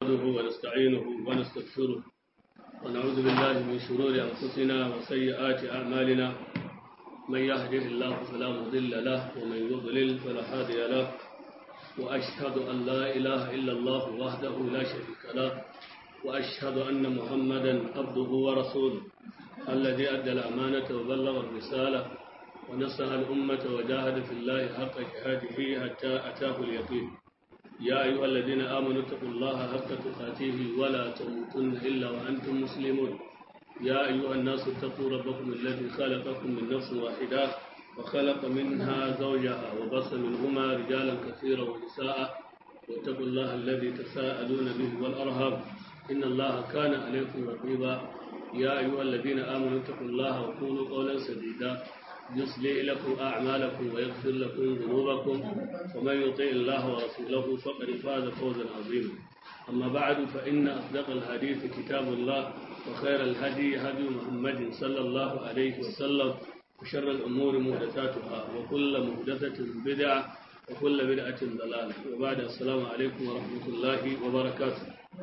نحمده ونستعينه ونستغفره ونعوذ بالله من شرور أنفسنا وسيئات أعمالنا من يهده الله فلا مضل له ومن يضلل فلا هادي له وأشهد أن لا إله إلا الله وحده لا شريك له وأشهد أن محمدا عبده ورسوله الذي أدى الأمانة وبلغ الرسالة ونصح الأمة وجاهد في الله حق جهاده حتى أتاه اليقين يا أيها الذين آمنوا اتقوا الله حق تقاته ولا تموتن إلا وأنتم مسلمون يا أيها الناس اتقوا ربكم الذي خلقكم من نفس واحدة وخلق منها زوجها وبص منهما رجالا كثيرا ونساء واتقوا الله الذي تساءلون به والأرهاب إن الله كان عليكم رقيبا يا أيها الذين آمنوا اتقوا الله وقولوا قولا سديدا يصلح لكم أعمالكم ويغفر لكم ذنوبكم ومن يطع الله ورسوله فقد فاز فوزا عظيما أما بعد فإن أصدق الحديث كتاب الله وخير الهدي هدي محمد صلى الله عليه وسلم وشر الأمور محدثاتها وكل محدثة بدعة وكل بدعة ضلالة وبعد السلام عليكم ورحمة الله وبركاته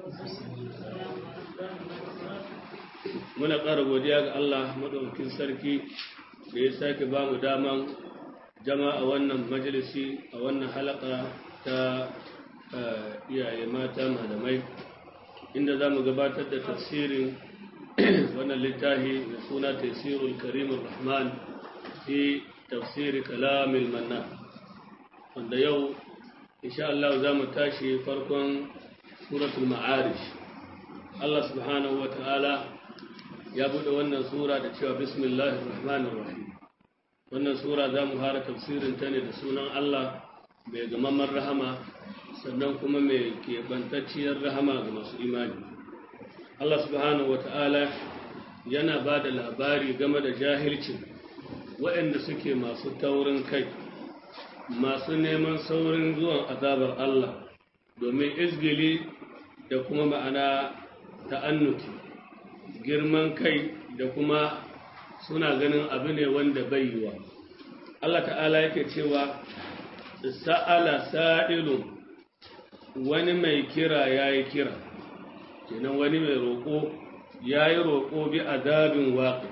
muna ƙara godiya ga Allah maɗaukin sarki da ya sake ba mu daman jama'a wannan majalisi a wannan halaka ta iyaye mata malamai inda za mu gabatar da tafsirin wannan littafi da suna tafsirul karimun rahman fi tafsiri kalamil manna wanda yau insha Allah za mu tashi farkon suratul ma'arish Allah subhanahu wa ta'ala ya buɗe wannan sura da cewa bismillahir rahmanir rahim wannan sura za mu fara tafsirin ta ne da sunan Allah mai gamamman rahama sannan kuma mai keɓantacciyar rahama ga masu imani Allah subhanahu wata'ala yana ba da labari game da jahilcin waɗanda suke masu taurin kai masu neman saurin zuwan azabar Allah domin izgili da kuma ma'ana ta'annuti girman kai da kuma suna ganin abu ne wanda bai yiwa Allah ta'ala yake cewa sa'ala sa'ilun wani mai kira ya yi kira kenan wani mai roƙo ya yi roƙo bi azabin waƙi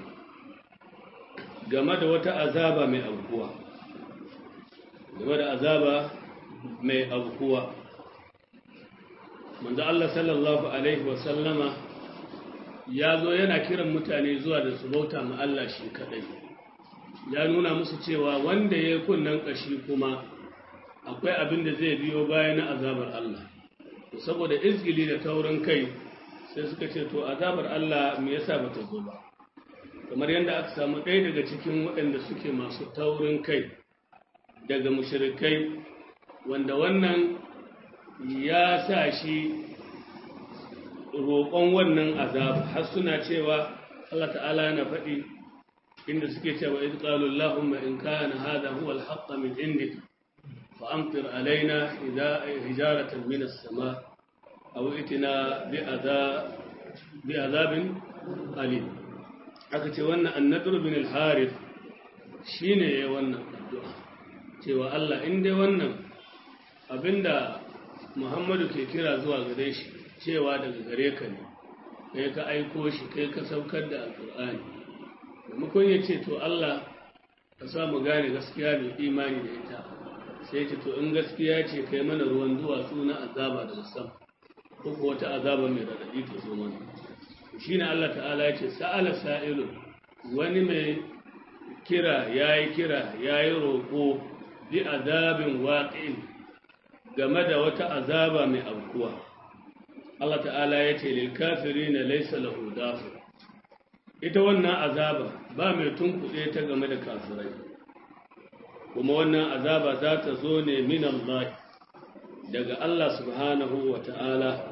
game da wata azaba mai aukuwa game da azaba mai aukuwa manzo Allah sallallahu alaihi wasallama ya zo yana kiran mutane zuwa da su bauta ma Allah shi kadai ya nuna musu cewa wanda ya kunnan kashi kuma akwai abin da zai biyo baya na azabar Allah saboda izgili da taurin kai sai suka ce to azabar Allah me yasa bata zo ba kamar yadda aka samu ɗaya daga cikin waɗanda suke masu taurin kai daga mushrikai wanda wannan ya sa shi roƙon wannan azab har suna cewa Allah ta'ala yana faɗi inda suke cewa idh qalu allahumma in kana hadha huwa al-haqq min indik fa amtir alaina idha hijaratan min as-sama aw itina bi adha bi adhabin alim aka ce wannan an-nadr bin al-harith shine yayin wannan addu'a cewa Allah in dai wannan abinda Muhammadu ke kira zuwa gare shi cewa daga gare ka ne kai ka aiko shi kai ka saukar da alkur'ani maimakon ya ce to Allah ka sa mu gane gaskiya mai imani da ita sai ce to in gaskiya ce kai mana ruwan duwatsu na azaba daga sam ko ko wata azaba mai radadi ta zo mana shine Allah ta'ala ya ce sa'ala sa'ilun wani mai kira yayi kira yayi roko bi azabin waqi'in game da wata azaba mai aukuwa Allah ta'ala ya ce lilkafiri na laisa lahu dafi ita wannan azaba ba mai tunkuɗe ta game da kafirai kuma wannan azaba za ta zo ne min Allah daga Allah subhanahu wa ta'ala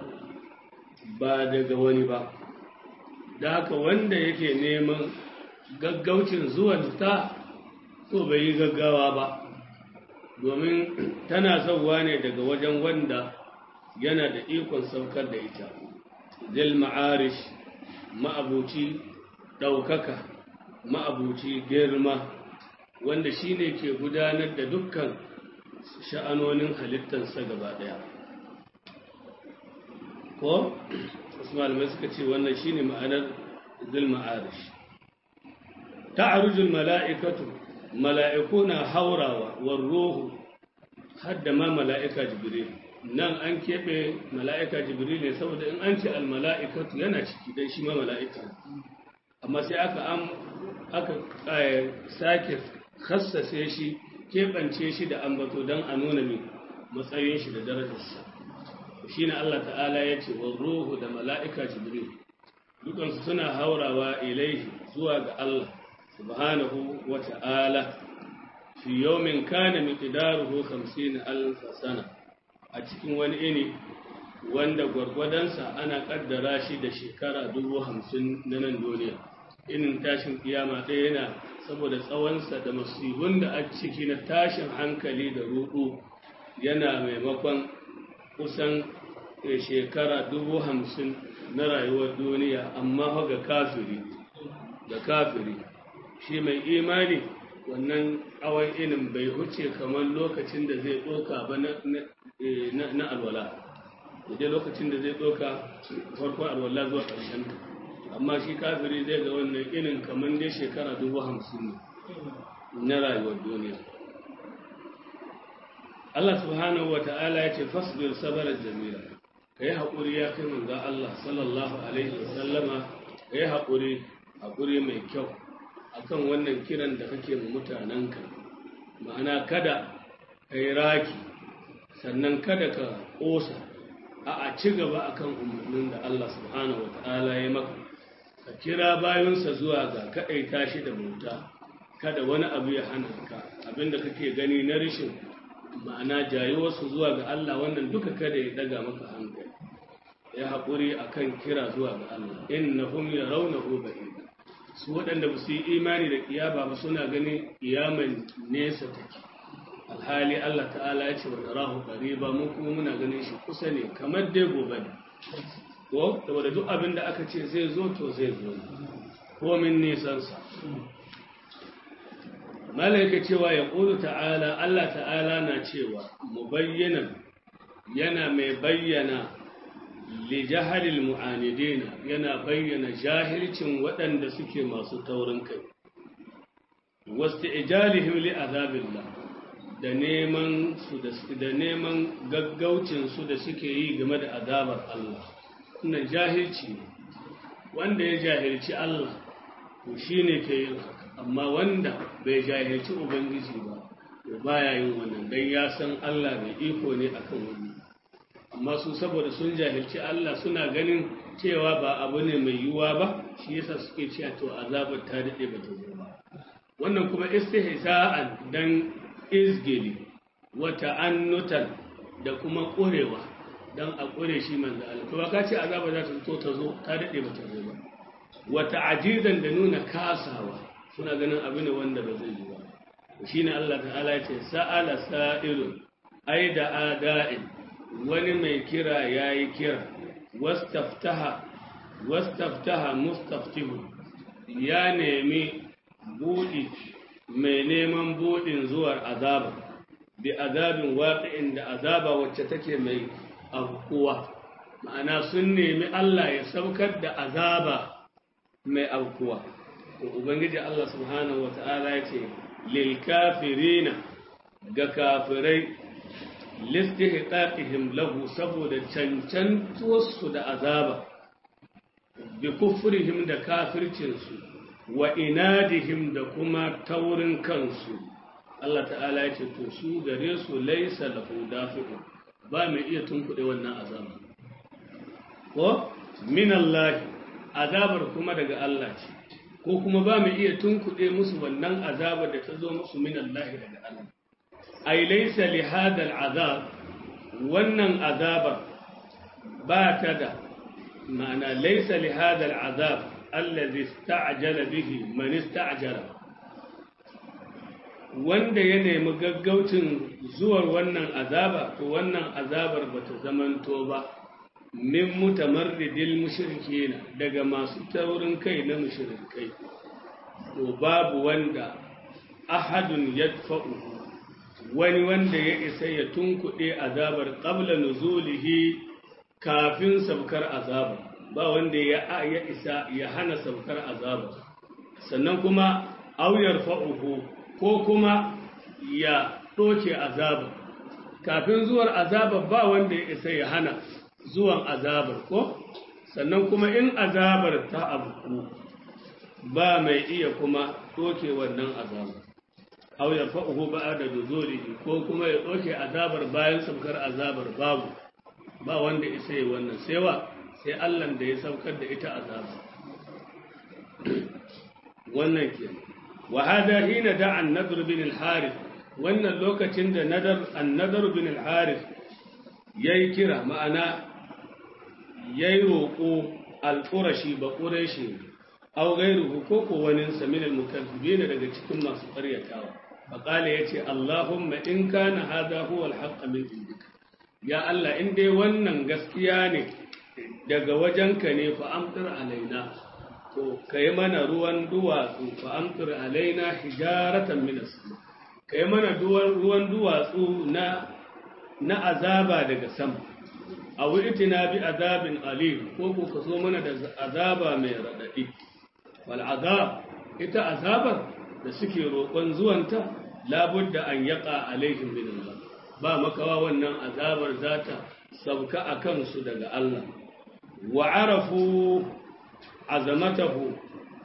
ba daga wani ba da haka wanda yake neman gaggaucin zuwan ta to bai yi gaggawa ba domin tana sauwa ne daga wajen wanda yana da ikon saukar da ita zil ma'arish ma'abuci ɗaukaka ma'abuci girma wanda shi ne ke gudanar da dukkan sha'anonin halittarsa gaba ɗaya ko wasu malamai suka ce wannan shine ma'anar zul ma'arish ta'arujul mala'ikatu mala'iku na haurawa war ruhu hadda ma mala'ika jibril nan an keɓe mala'ika jibril ne saboda in an ce al mala'ikatu yana ciki dan shi ma mala'ika amma sai aka am aka sake khassase shi keɓance shi da ambato don a nuna mai matsayin shi da darajarsa shi ne Allah ta'ala ya ce wa ruhu da mala'ika jibril dukansu suna haurawa ilaihi zuwa ga Allah subhanahu wa ta'ala fi yawmin kana miqdaruhu 50 alf sana a cikin wani ini wanda gwargwadonsa ana kaddara shi da shekara dubu hamsin na nan duniya inin tashin kiyama ɗaya yana saboda tsawonsa da masibun da a ciki na tashin hankali da rudu yana maimakon kusan shekara dubu hamsin na rayuwar duniya amma ga kafiri da kafiri shi mai imani wannan awon inin bai huce kamar lokacin da zai ɗoka ba na alwala da lokacin da zai ɗoka farkon alwala zuwa ƙarshen amma shi kafiri zai ga wannan inin kamar dai shekara dubu hamsin na rayuwar duniya Allah subhanahu wa ta'ala ya ce fasbir sabarar jamila ka yi haƙuri ya kai manzan Allah sallallahu alaihi wa sallama ka yi haƙuri haƙuri mai kyau akan wannan kiran da kake mu mutanenka ma'ana kada ka yi raki sannan kada ka ƙosa a a ci gaba akan umarnin da Allah subhanahu wa ta'ala ya maka ka kira bayansa zuwa ga kaɗaita shi da bauta kada wani abu ya hana ka abinda kake gani na rishin ma'ana jayuwarsu zuwa ga Allah wannan duka kada ya daga maka hankali ya haƙuri akan kira zuwa ga Allah innahum yarawnahu ba'id su waɗanda ba su yi imani da kiyama ba suna ganin kiyaman nesa take alhali Allah ta'ala ya ce wa narahu qariba mu kuma muna ganin shi kusa ne kamar dai gobe ne ko saboda duk abin da aka ce zai zo to zai zo ko min nisan sa malaika cewa ya qulu ta'ala Allah ta'ala na cewa mubayyanan yana mai bayyana li jahalil mu'anidina yana bayyana jahilcin waɗanda suke masu taurin kai wasti'jalihim li azabillah da neman su da neman gaggaucin su da suke yi game da azabar Allah wannan jahilci ne wanda ya jahilci Allah to shine ke yin haka amma wanda bai jahilci ubangiji ba to baya yin wannan dan ya san Allah mai iko ne akan wannan amma su saboda sun jahilci Allah suna ganin cewa ba abu ne mai yiwuwa ba shi yasa suke cewa to azabar ta dade ba ta zo ba wannan kuma istihsa'an dan izgili wa ta'annutan da kuma ƙurewa dan a ƙure shi manzo Allah to ka ce azaba za ta zo ta zo ta dade ba ta zo ba wa ta'jizan da nuna kasawa suna ganin abu ne wanda ba zai yi ba shine Allah ta'ala ya ce sa'ala sa'ilun ai da ada'in wani mai kira ya yi kira wastaftaha mustaftihu ya nemi buɗi mai neman buɗin zuwar azaba bi azabin waƙi'in da azaba wacce take mai aukuwa ma'ana sun nemi Allah ya saukar da azaba mai aukuwa ubangiji Allah subhanahu wa ta'ala ya ce lil kafirina ga kafirai listihqaqihim lahu saboda cancantuwarsu da azaba bi kufrihim da kafircinsu wa inadihim da kuma taurin kansu Allah ta'ala ya ce to su gare su laisa lahu dafi'un ba mai iya tunkuɗe wannan azaba ko min Allah azabar kuma daga Allah ce ko kuma ba mai iya tunkuɗe musu wannan azabar da ta zo musu min Allah daga Allah ai laisa li hadal azab wannan azabar ba ta da ma'ana laisa li hadal azab allazi ista'jala bihi man ista'jala wanda ya nemi gaggaucin zuwar wannan azaba to wannan azabar bata zamanto ba min mutamarridil mushrikina daga masu taurin kai na mushrikai to babu wanda ahadun yadfa'uhu wani wanda ya isa ya tunkuɗe azabar ƙabla nuzulihi kafin sabkar azaba ba wanda ya ya isa ya hana sabkar azaba sannan kuma auyar fa'uhu ko kuma ya ɗoke azaba kafin zuwar azaba ba wanda ya isa ya hana zuwan azabar ko sannan kuma in azabar ta abu ba mai iya kuma ɗoke wannan azabar aw ya fa'uhu ba'da nuzulihi ko kuma ya ɗauke azabar bayan saukar azabar babu ba wanda isa yi wannan sai wa sai Allah da ya saukar da ita azaba wannan ke wa hada hina da an-nadr bin al-harith wannan lokacin da nadar an-nadr bin al-harith yayi kira ma'ana yayi roƙo al-qurashi ba quraishi aw gairuhu ko ko wani samin al-mukazzibin daga cikin masu ƙaryatawa فقال يتي اللهم إن كان هذا هو الحق من عندك يا الله إن دي ونن gaskiya daga wajenka ne fa amtir alaina to kai mana ruwan duwatsu fa amtir alaina hijaratan min as-sama kai mana ruwan duwatsu na na azaba daga sama aw itina bi azabin alim ko ko ka zo mana da azaba mai radadi wal azab ita azabar da suke roƙon zuwanta labudda an yaƙa alaihim min Allah ba makawa wannan azabar zata sauka a kansu daga Allah wa arafu azamatahu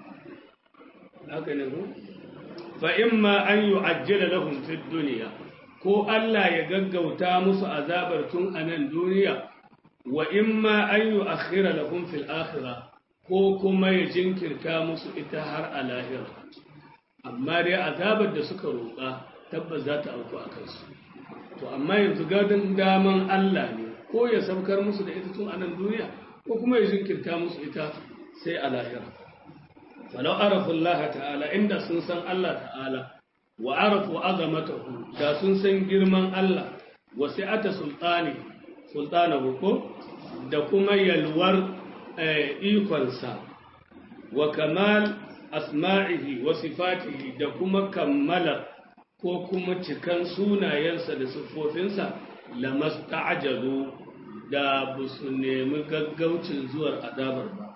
haka ne ko fa imma an yu'ajjala lahum fid dunya ko Allah ya gaggauta musu azabar tun a nan duniya wa imma an yu'akhkhira lahum fil akhirah ko kuma ya jinkirta musu ita har a lahira amma dai azabar da suka roƙa tabbas za ta auku a kansu to amma yanzu gadon daman Allah ne ko ya saukar musu da ita tun a nan duniya ko kuma ya jinkirta musu ita sai a lahira falau arafu Allah ta'ala inda sun san Allah ta'ala wa arafu azamatahu da sun san girman Allah wa sai'ata sultani sultanahu ko da kuma yalwar ikonsa wa kamal asma'ihi wa sifatihi da kuma kammala ko kuma cikan sunayensa da siffofinsa lamasta'jalu da ba su nemi gaggaucin zuwar azabar ba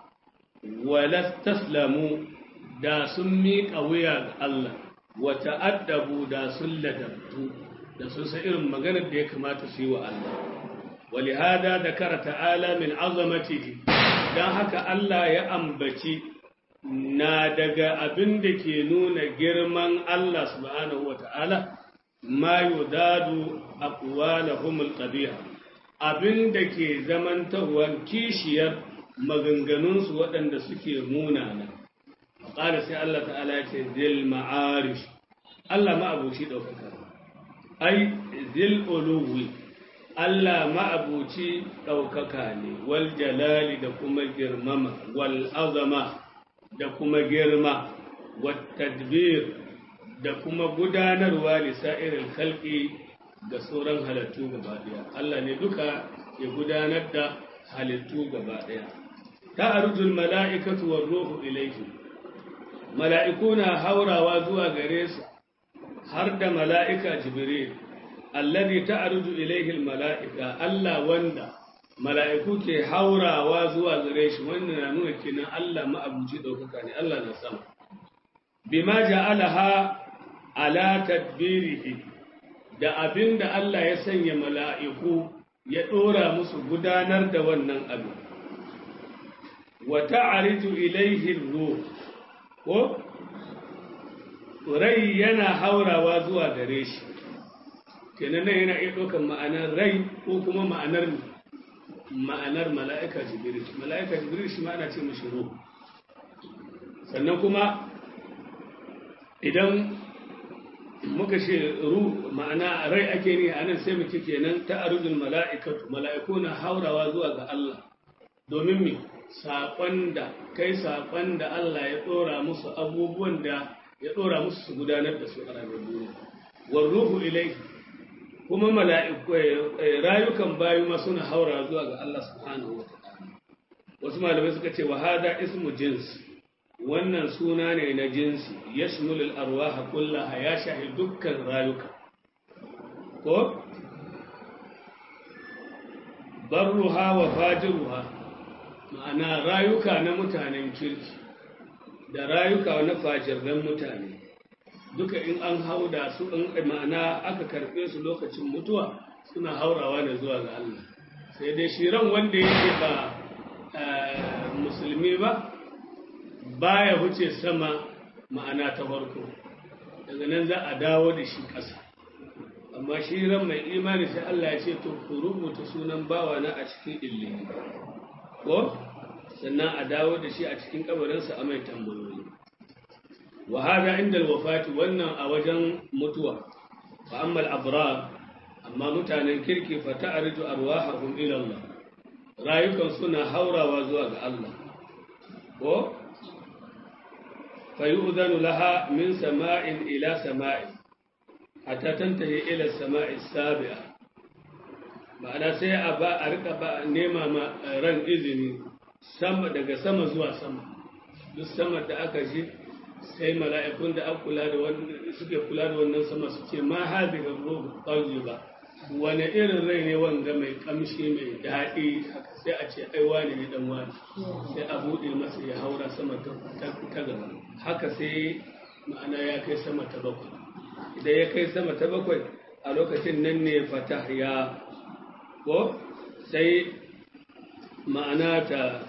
walastaslamu da sun miƙa wuya ga Allah wa ta'addabu da sun ladabtu da sun san irin maganar da ya kamata su yi wa Allah ولهذا ذكر تعالى من عظمته dan haka Allah ya ambaci na daga abin da ke nuna girman Allah subhanahu wa ta'ala ma yudadu aqwalahum alqabiha abin da ke zamantawan kishiyar maganganunsu waɗanda suke munana ƙara sai Allah ta'ala ya ce zil ma'arish Allah ma'abuci ɗaukaka ai zil uluwi Allah ma'abuci ɗaukaka ne wal jalali da kuma girmama wal azama da kuma girma wat tadbir da kuma gudanarwa lisa'iril khalqi ga sauran halittu gaba ɗaya Allah ne duka ya gudanar da halittu gaba ɗaya ta'arujul mala'ikatu war ruhu ilayhi mala'iku na haurawa zuwa gare su har da mala'ika jibril alladhi ta'aruju ilayhi mala'ika Allah wanda mala'iku ke haurawa zuwa gare shi wannan na nuna kenan Allah ma'abuci daukaka ne Allah na sama bima ja'alaha ala tadbirihi da abinda Allah ya sanya mala'iku ya dora musu gudanar da wannan abin wa ta'ariju ilayhi ruh ko rai yana haurawa zuwa gare shi kenan nan yana iya ɗaukar ma'anar rai ko kuma ma'anar ma'anar mala'ika jibril mala'ika jibril shi ma ana ce mashi ruh sannan kuma idan muka ce ruh ma'ana rai ake ne a nan sai mu ce kenan ta arujul mala'ikatu mala'iku na haurawa zuwa ga Allah domin me saƙon da kai saƙon da Allah ya ɗora musu abubuwan da ya ɗora musu su gudanar da su a ranar duniya war ruhu ilai kuma mala'iku rayukan bayu ma suna haura zuwa ga Allah subhanahu wa ta'ala wasu malamai suka ce wa hada ismu jins wannan suna ne na jinsi yashmul al arwah kullaha ya shahi dukkan rayuka ko barruha wa fajiruha ma'ana rayuka na mutanen kirki da rayuka na fajirran mutane duka in an hauda su in ma'ana aka karɓe su lokacin mutuwa suna haurawa ne zuwa ga Allah sai dai shi ran wanda yake ba musulmi ba baya huce sama ma'ana ta farko daga nan za a dawo da shi ƙasa amma shi ran mai imani sai Allah ya ce to ku rubuta sunan bawa na a cikin illi ko sannan a dawo da shi a cikin kabarinsa a mai tambayoyi wa hada inda alwafati wannan a wajen mutuwa fa amma al-abrar amma mutanen kirki fa ta'ridu arwahahum ila Allah rayukan suna haurawa zuwa ga Allah ko fa yu'dhanu laha min sama'in ila sama'in hatta tantahi ila sama'i sabi'a ma'ana sai a ba a rika ba nema ma ran izini sama daga sama zuwa sama duk sama da aka ji sai mala'ikun da aka kula da wannan suke kula da wannan sama su ce ma hadhihi ruhu tayyiba wani irin rai ne wanga mai kamshi mai daɗi sai a ce ai wani ne dan wani sai a buɗe masa ya haura sama ta gaba haka sai ma'ana ya kai sama ta bakwai idan ya kai sama ta bakwai a lokacin nan ne fata ya ko sai ma'ana ta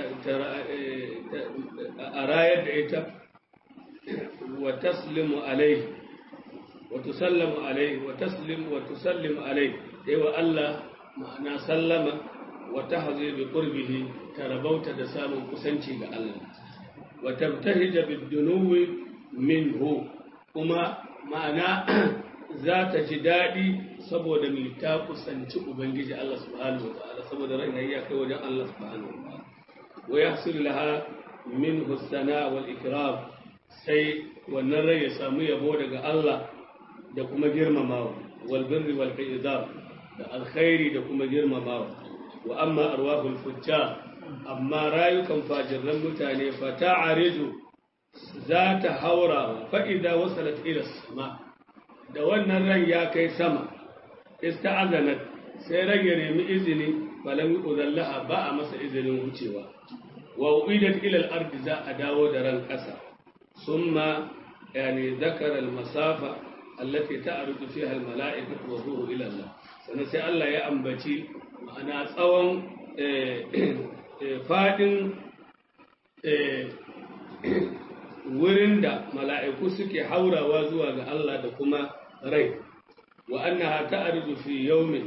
a rayar da ita wa taslimu alai wa tusallamu alai wa taslim wa tusallimu alai sai wa Allah ma'ana sallama wa tahzi bi qurbihi tarabauta da samun kusanci ga Allah wa tabtahija bid dunuwi minhu kuma ma'ana za ta ji daɗi saboda mai ta kusanci Ubangiji Allah subhanahu wa ta'ala saboda ran ya kai wajen Allah subhanahu wa ta'ala wa yahsul laha min husana wal ikram sai wannan rai ya samu yabo daga Allah da kuma girmamawa wal birri wal izam da alkhairi da kuma girmamawa wa amma arwahul fujjar amma rayukan fajirran mutane fa ta'aridu za ta haura fa'ida wasalat ila sama da wannan ran ya kai sama ista'azanat sai ran ya nemi izini falam yuzallaha ba a masa izinin wucewa wa uidat ila al-ardi za a dawo da ran kasa summa yani zakara al-masafa allati ta'rudu fiha al-mala'ikatu wa ruhu ila Allah sannan sai Allah ya ambaci ma'ana tsawon fadin wurin da mala'iku suke haurawa zuwa ga Allah da kuma rai, wa annaha ta'arju fi yawmin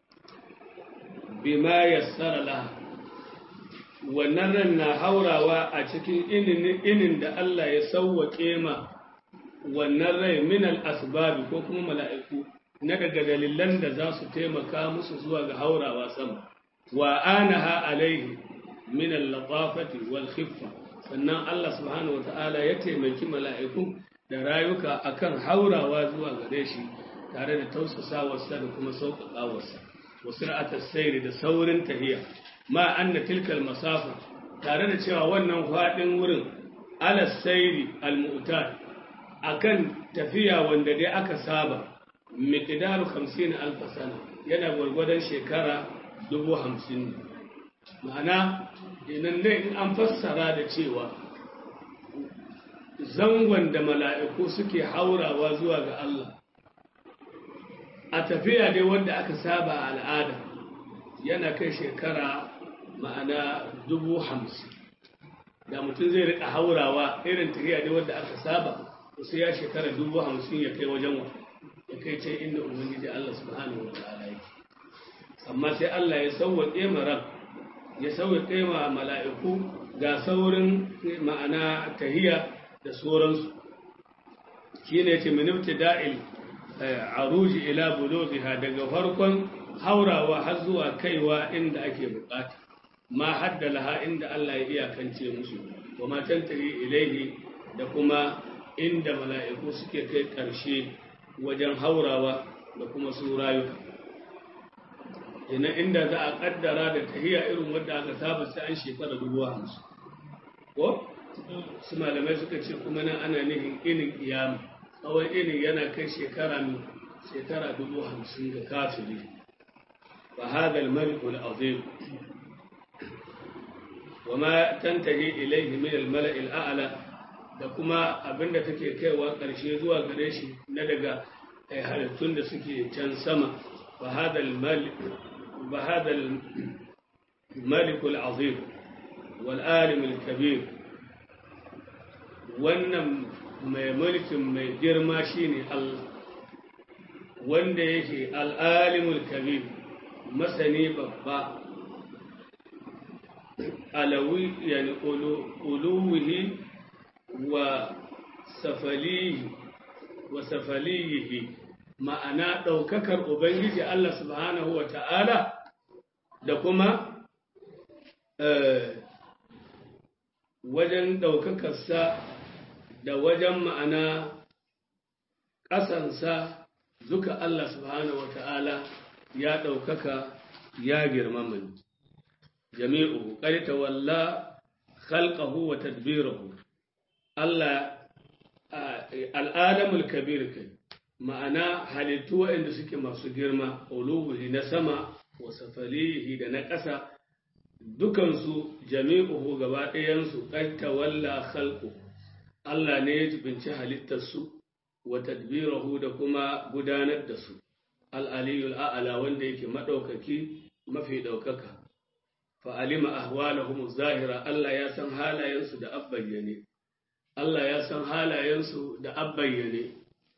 bima yassara laha. Wannan ran na haurawa a cikin inin da Allah ya sauwaƙe ma wannan rai min asbabi ko kuma mala'iku na daga dalilan da za su taimaka musu zuwa ga haurawa sama. Wa anaha alaihi min al-latafati wal khiffa sannan Allah subhanahu wa ta'ala ya taimaki mala'iku da rayuka akan haurawa zuwa gare shi tare da tausasawarsa da kuma sauƙaƙawarsa wasu ra'atar sairi da saurin tahiya ma an na tilkal masafa tare da cewa wannan faɗin wurin alas sairi al-mu'tar akan tafiya wanda dai aka saba miqdaru 50 alf sana yana gwargwadon shekara dubu hamsin ma'ana idan dai in an fassara da cewa zangon da mala'iku suke haurawa zuwa ga Allah a tafiya dai wanda aka saba a al'ada yana kai shekara ma'ana dubu hamsin da mutum zai rika haurawa irin tafiya dai wanda aka saba sai ya shekara dubu hamsin ya kai wajen wa ya kai ce inda ubangiji Allah subhanahu wa ta'ala yake amma sai Allah ya sauwaƙe maran ya sauwaƙe ma mala'iku ga saurin ma'ana tahiya da sauransu shi ne ce minifti da'il aruji ila bulobiha daga farkon haurawa har zuwa kaiwa inda ake bukata ma haddalaha inda Allah ya iyakance musu wa matan tari ilaihi da kuma inda mala'iku suke kai ƙarshe wajen haurawa da kuma su rayuka ina inda za a kaddara da tahiya irin wadda aka saba sai an shekara dubu hamsin ko su malamai suka ce kuma nan ana nufin inin kiyama tsawon inin yana kai shekara mai shekara dubu hamsin ga kafiri fa hadha al-malik al-azim وما تنتهي إليه من الملأ الأعلى da kuma abinda take kaiwa ƙarshe zuwa gare shi na daga halittun da suke can sama ba hadal malikul azim wal alimul kabir wannan mai mulkin mai girma shine Allah wanda yake al'alimul kabir masani babba alawi yani uluwihi wa safalihi wa safalihi ma'ana ɗaukakar ubangiji Allah subhanahu wa ta'ala da kuma wajen ɗaukakarsa da wajen ma'ana ƙasansa duka Allah subhanahu wa ta'ala ya ɗaukaka ya girmama jami'u ƙarita walla khalqahu wa tadbirahu Allah al'adamul kabir kai ma'ana halittu waɗanda suke masu girma ulubuhi na sama wa safalihi da na ƙasa dukansu jami'uhu gaba ɗayansu ƙarta walla khalqu Allah ne ya jibinci halittarsu wa tadbirahu da kuma gudanar da su al'aliyul a'ala wanda yake maɗaukaki mafi ɗaukaka fa'alima ahwalahum zahira Allah ya san halayensu da abbayyane Allah ya san halayensu da abbayyane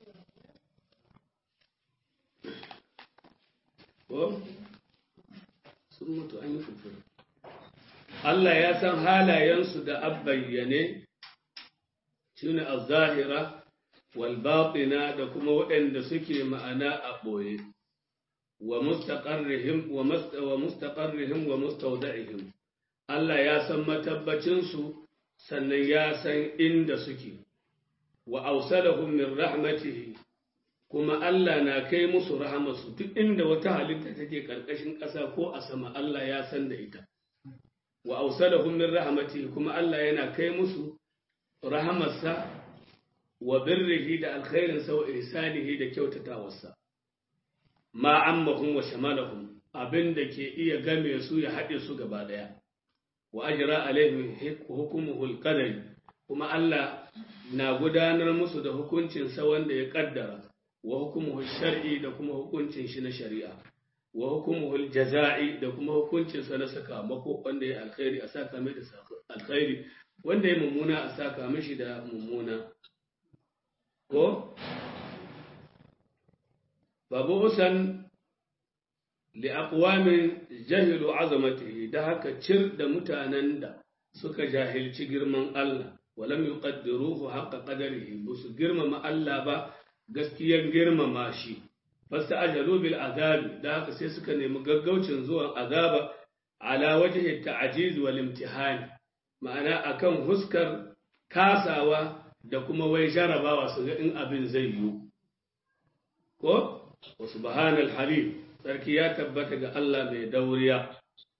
ko sun mutu an yi fufur Allah ya san halayensu da abbayyane shine az-zahira wal batina da kuma waɗanda suke ma'ana a ɓoye wa mustaqarrihim wa mustaqarrihim wa mustawda'ihim Allah ya san matabbacinsu sannan ya san inda suke wa ausalahum min rahmatihi kuma Allah na kai musu rahamarsu duk inda wata halitta take karkashin ƙasa ko a sama Allah ya san da ita wa ausalahum min rahmatihi kuma Allah yana kai musu rahamarsa wa birrihi da alkhairinsa wa ihsanihi da kyautatawarsa ma ammahum wa shamalahum abinda ke iya game su ya haɗe su gaba ɗaya wa ajra alaihim hukumuhu alqadari kuma Allah na gudanar musu da hukuncin sa wanda ya kaddara wa hukumuhu shar'i da kuma hukuncin shi na shari'a wa hukumuhu aljaza'i da kuma hukuncin sa na sakamako wanda ya alkhairi a saka mai da alkhairi wanda ya mummuna a saka mishi da mummuna ko babu usan li'aqwamin jahilu azamatihi da haka cir da mutanen da suka jahilci girman Allah walam yuqaddiruhu haqqa qadarihi busu girmama Allah ba gaskiyar girmama shi fasta'jalu bil azabi da haka sai suka nemi gaggaucin zuwan azaba ala wajhi ta'jiz wal imtihan ma'ana akan huskar kasawa da kuma wai jarabawa su ga in abin zai yiwu ko wa subhanal halim sarki ya tabbata ga Allah mai dauriya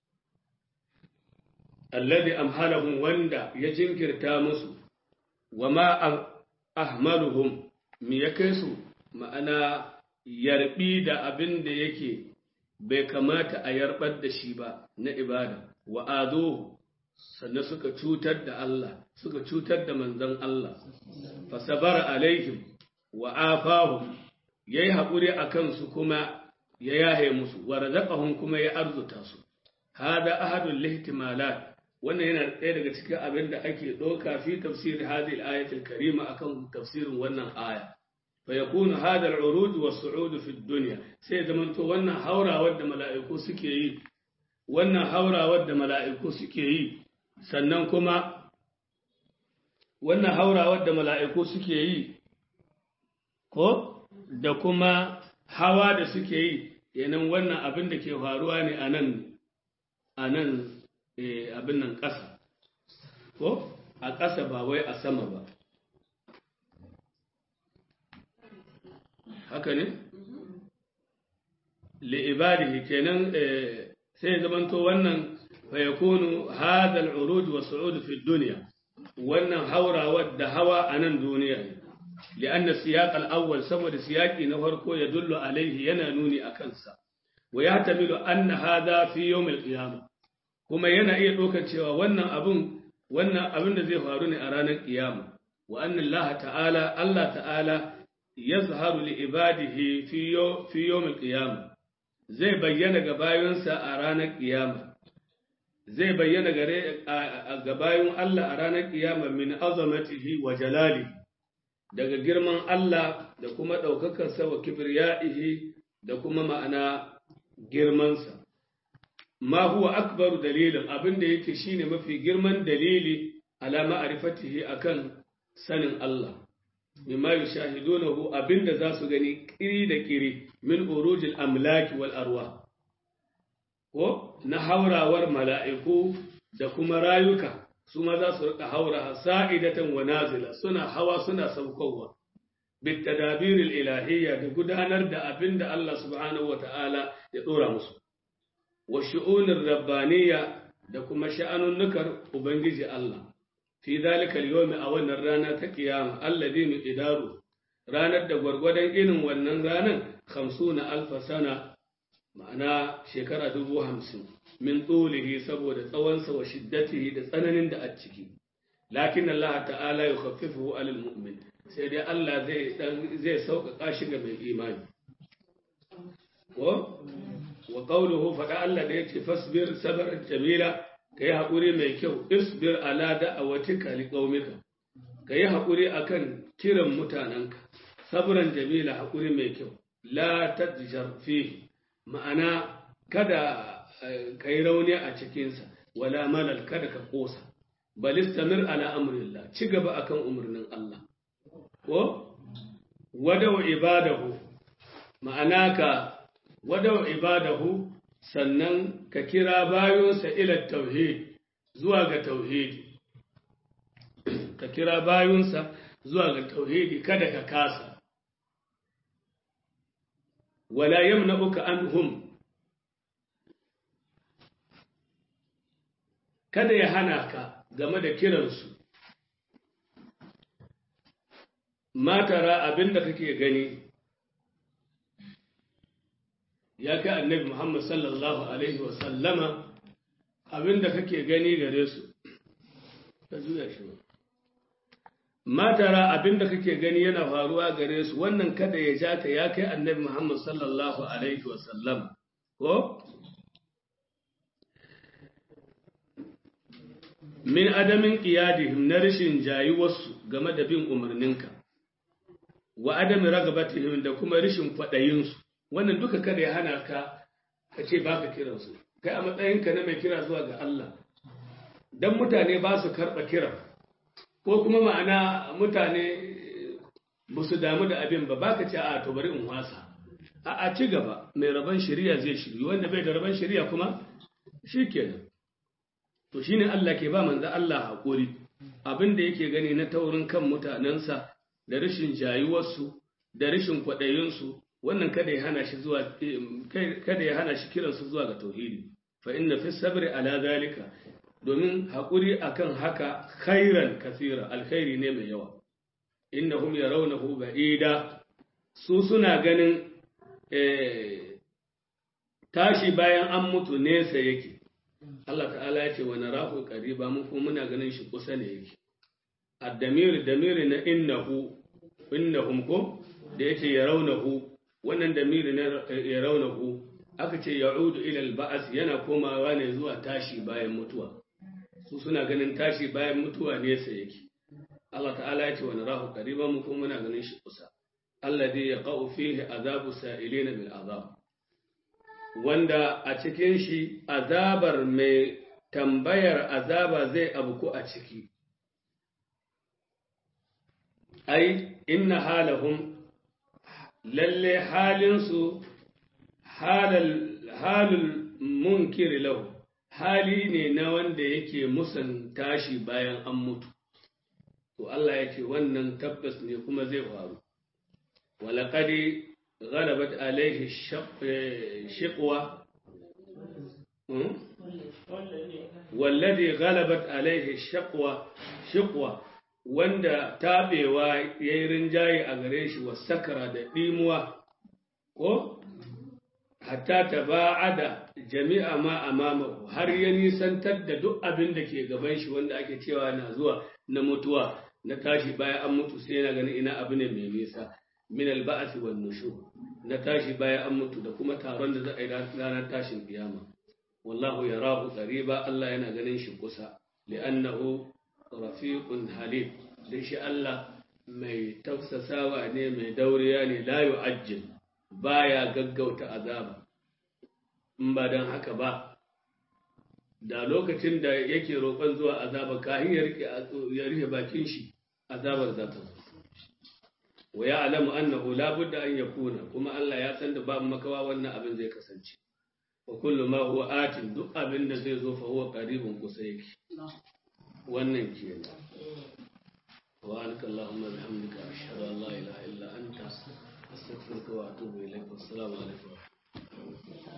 alladhi amhalahum wanda ya jinkirta musu wa ma ahmaluhum me ya kai su ma'ana yarbi da abin da yake bai kamata a yarbar da shi ba na ibada wa azuhu sannan suka cutar da Allah suka cutar da manzon Allah fasabara alaihim wa afahum yayi haƙuri akan su kuma ya yahe musu wa razaqahum kuma ya arzuta su hada ahadul lihtimalat wannan yana ɗaya daga cikin abin da ake ɗauka fi tafsir hadhihi al-ayati al-karima akan tafsirin wannan aya fa yakunu hada al-uruj wa su'ud fi dunya sai zaman to wannan haurawar da mala'iku suke yi wannan haurawar da mala'iku suke yi sannan kuma wannan haurawar da mala'iku suke yi ko da kuma hawa da suke yi yanan wannan abin da ke faruwa ne a nan a nan abin nan ƙasa ko a ƙasa ba wai a sama ba haka ne li'ibadihi kenan sai zamanto wannan fayakunu hadal uruj wa su'ud fi dunya wannan haurawar da hawa a nan duniya ne لأن السياق الأول سبب سياقي نفرقو يدل عليه ينانوني أكنسا wa ya tamilu anna hadha fi yawmil qiyamah kuma yana iya ɗaukar cewa wannan abun wannan abin da zai faru ne a ranar kiyama wa anna Allah ta'ala Allah ta'ala yazharu li ibadihi fi fi yawmil qiyamah zai bayyana ga bayonsa a ranar kiyama zai bayyana gare ga bayon Allah a ranar kiyama min azamatihi wa jalali daga girman Allah da kuma ɗaukakarsa wa kibriyaihi da kuma ma'ana girmansa ma huwa akbaru dalilin abinda yake shine mafi girman dalili ala ma'rifatihi akan sanin Allah mimma yushahidunahu abinda za su gani kiri da kiri min urujil amlaki wal arwah ko na haurawar mala'iku da kuma rayuka su ma za su rika haura sa'idatan wa nazila suna hawa suna saukowa bitadabiril ilahiyya da gudanar da abin da Allah subhanahu wa ta'ala ya ɗora musu wa shu'unin rabbaniyya da kuma sha'anunnukar Ubangiji Allah fi zalika al a wannan rana ta kiyama alladhi miqdaru ranar da gwargwadon irin wannan ranan 50 alfa sana ma'ana shekara dubu hamsin min tsulihi saboda tsawonsa wa shiddatihi da tsananin da a ciki lakin Allah ta'ala ya khaffifu alal mu'min sai dai Allah zai dan zai sauƙaƙa shi ga mai imani ko wa qawluhu faɗa Allah da yake fasbir sabran jamila kai haƙuri mai kyau isbir ala da'awatika liqaumika kai haƙuri akan kiran mutananka sabran jamila haƙuri mai kyau la tadjar fihi ma'ana kada ka yi rauni a cikinsa wala malal kada ka ƙosa balistamir ala amrillah ci gaba akan umarnin Allah ko wadawa ibadahu ma'ana ka wadawa ibadahu sannan ka kira bayonsa ila tauhid zuwa ga tauhidi ka kira bayonsa zuwa ga tauhidi kada ka kasa wala yamna'uka anhum kada ya hana ka game da kiransu matara abinda kake gani ya kai annabi Muhammad sallallahu alaihi wasallama abinda kake gani gare su ka juya shi matara abinda kake gani yana faruwa gare su wannan kada ya ja ta ya kai annabi Muhammad sallallahu alaihi wasallam ko min adamin qiyadihim na rashin jayuwarsu game da bin umarninka wa adami ragabatihim da kuma rashin kwaɗayinsu wannan duka kada ya hana ka ka ce baka kiransu kai a matsayinka na mai kira zuwa ga Allah dan mutane ba su karɓa kiran ko kuma ma'ana mutane ba su damu da abin ba baka ce a to bari in wasa a a ci gaba mai rabon shari'a zai shiri wanda bai da rabon shari'a kuma shikenan to shine Allah ke ba manzo Allah hakuri abin da yake gani na taurin kan mutanensa da rashin jayuwarsu da rashin kwaɗayinsu wannan kada ya hana shi zuwa kada ya hana shi kiransu zuwa ga tauhidi fa inna fi sabri ala zalika domin haƙuri akan haka khairan kasira alkhairi ne mai yawa innahum yarawnahu ba'ida su suna ganin tashi bayan an mutu nesa yake Allah ta'ala ya ce wa narahu qariba mu kuma muna ganin shi kusa ne yake ad-damir damiri na innahu innahum ko da yake yarawnahu wannan damiri na yarawnahu aka ce ya'udu ila al-ba'as yana komawa ne zuwa tashi bayan mutuwa su suna ganin tashi bayan mutuwa nesa yake Allah ta'ala ya ce wa narahu qariban mu kuma muna ganin shi kusa alladhi yaqa'u fihi azabu sa'ilina bil azab wanda a cikin shi azabar mai tambayar azaba zai abuku a ciki ai inna halahum lalle halinsu halul munkiri lahu hali ne na wanda yake musan tashi bayan an mutu to Allah ya ce wannan tabbas ne kuma zai faru walaƙadi غلبت عليه الشقوة والذي غلبت عليه الشقوة شقوة wanda tabewa ya yi rinjaye a gare shi wa sakara da ɗimuwa ko hatta taba'ada jami'a ma amamahu har ya nisantar da duk abin da ke gaban shi wanda ake cewa na zuwa na mutuwa na tashi bayan an mutu sai yana ganin ina abu ne mai nisa min alba'asi wan nushur na tashi bayan an mutu da kuma taron da za a yi ranar tashin kiyama wallahu yarahu qariba Allah yana ganin shi kusa li'annahu rafiqun halim dan shi Allah mai tafsasawa ne mai dauriya ne la yu'ajjil baya gaggauta azaba in ba dan haka ba da lokacin da yake roƙon zuwa azaba kahin ya rike ya rike bakin shi azabar za ta zo wa ya'lamu annahu la budda an yakuna kuma Allah ya san da babu makawa wannan abin zai kasance wa kullu ma huwa atin duk abin da zai zo fa huwa qaribun kusa yake wannan kenan wa anaka allahumma bihamdika ashhadu an la ilaha illa anta astaghfiruka wa atubu ilayk wassalamu alaikum